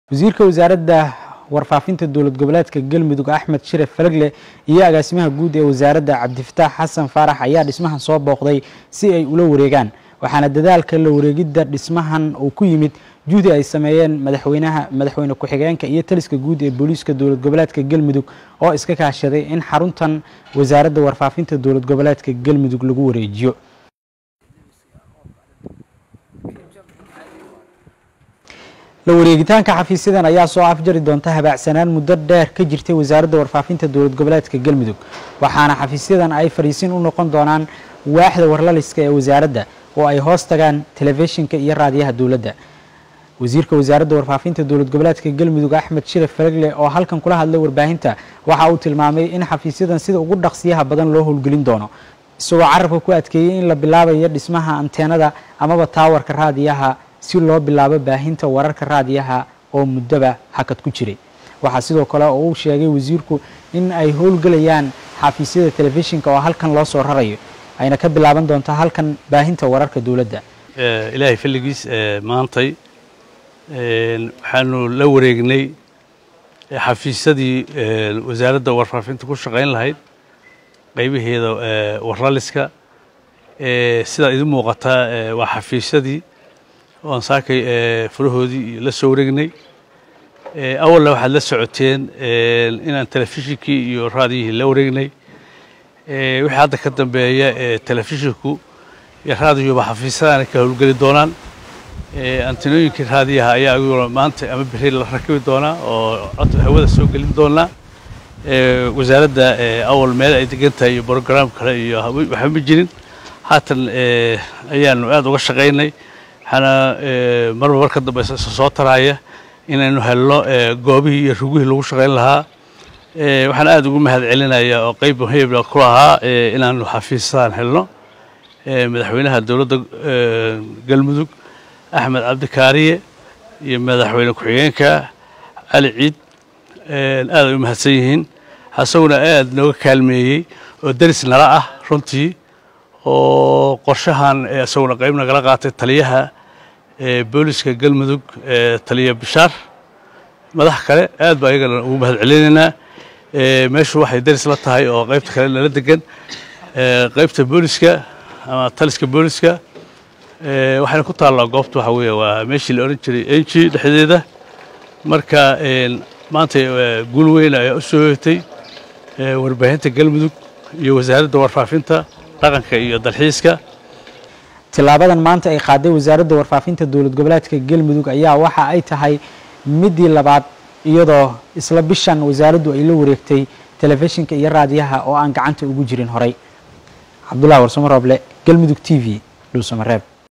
wasiirka wasaaradda warfaafinta dowlad goboleedka galmudug axmed shiref falagle iyo agaasimaha guud ee wasaaradda cabdifataax xasan faarax ayaa dhismahan soo booqday si ay ula wareegaan waxaana dadaalka la wareegidda dhismahan uu ku yimid juhdi ay sameeyeen madaxweynaha madaxweyne ku-xigeenka iyo taliska guud ee booliiska dowlad goboleedka galmudug oo iska kaashaday in xaruntan wasaaradda warfaafinta dowlad goboleedka galmudug lagu wareejiyo la wareegitaanka xafiisyadan ayaa soo afjari doonta habaacsanaan muddo dheer ka jirtay wasaaradda warfaafinta dowlad goboleedka galmudug waxaana xafiisyadan ay fariisin u noqon doonaan waaxda warlaliska ee wasaaradda oo ay hoos tagaan telefishinka iyo raadiyaha dowladda wasiirka wasaaradda warfaafinta dowlad goboleedka galmudug axmed shiref falagle oo halkan kula hadlay warbaahinta waxa uu tilmaamay in xafiisyadan sida ugu dhaqsiyaha badan loo howlgelin doono isagoo carabka ku adkeeyey in la bilaabayo dhismaha anteenada amaba taawarka raadiyaha si loo bilaabo baahinta wararka raadiyaha oo muddoba hakad ku jiray waxaa sidoo kale oo uu sheegay wasiirku in ay howlgelayaan xafiisyada telefishinka oo halkan loo soo rarayo ayna ka bilaaban doonto halkan baahinta wararka dowladda ilaahay falligiis maantay waxaanu la wareegnay xafiisyadii wasaaradda warfaafinta ku shaqayn lahayd qaybaheeda warlaliska sidaa idin muuqataa waa xafiisyadii oan saakay furahoodii la soo wareegnay awalna waxaad la socoteen inaan telefishinkii iyo raadiyihii la wareegnay wixii hadda ka dambeeya telefishinku iyo raadiyuba xafiisyadaana ka howlgeli doonaan antinooyinkii raadiyaha ayaa aguna maanta ama beri la rakibi doonaa oo cod hawada soo gelin doonaa wasaaradda awal meel ay degan tahay iyo brograam kale iyo waxba ma jirin haatan ayaanu aada uga shaqaynay waxaana marba mar ka dambeysa soo taraaya inaynu helno goobihii iyo rugihii lagu shaqayn lahaa waxaan aada ugu mahad celinaya oo qeyb muhiimna ku lahaa inaanu xafiisadaan helno madaxweynaha dowladda galmudug axmed cabdikaariye iyo madaxweyne ku-xigeenka cali ciid aad ay u mahadsan yihiin asaguna aad nooga kaalmeeyey oo deris nala ah runtii oo qorshahan isaguna qayb nagala qaatay taliyaha booliska galmudug taliya bishaar madax kale aad baa iyagana ugu mahad celinaynaa meeshu waxay deris la tahay oo qaybta kale nala degan qaybta booliska ama taliska booliska waxayna ku taallaa goobta waxa weeye waa meeshii la odhan jiray enji dhexdeeda marka maanta guul weyn ayaa u soo hoytay warbaahinta galmudug iyo wasaaradda warfaafinta dhaqanka iyo dalxiiska tilaabadan maanta ay qaaday wasaaradda warfaafinta dowlad goboleedka galmudug ayaa waxa ay tahay midii labaad iyadoo isla bishan wasaaraddu ay la wareegtay telefishinka iyo raadiyaha oo aan gacanta ugu jirin horay cabdullahi warsamo rooble galmudug t v dhuusamareeb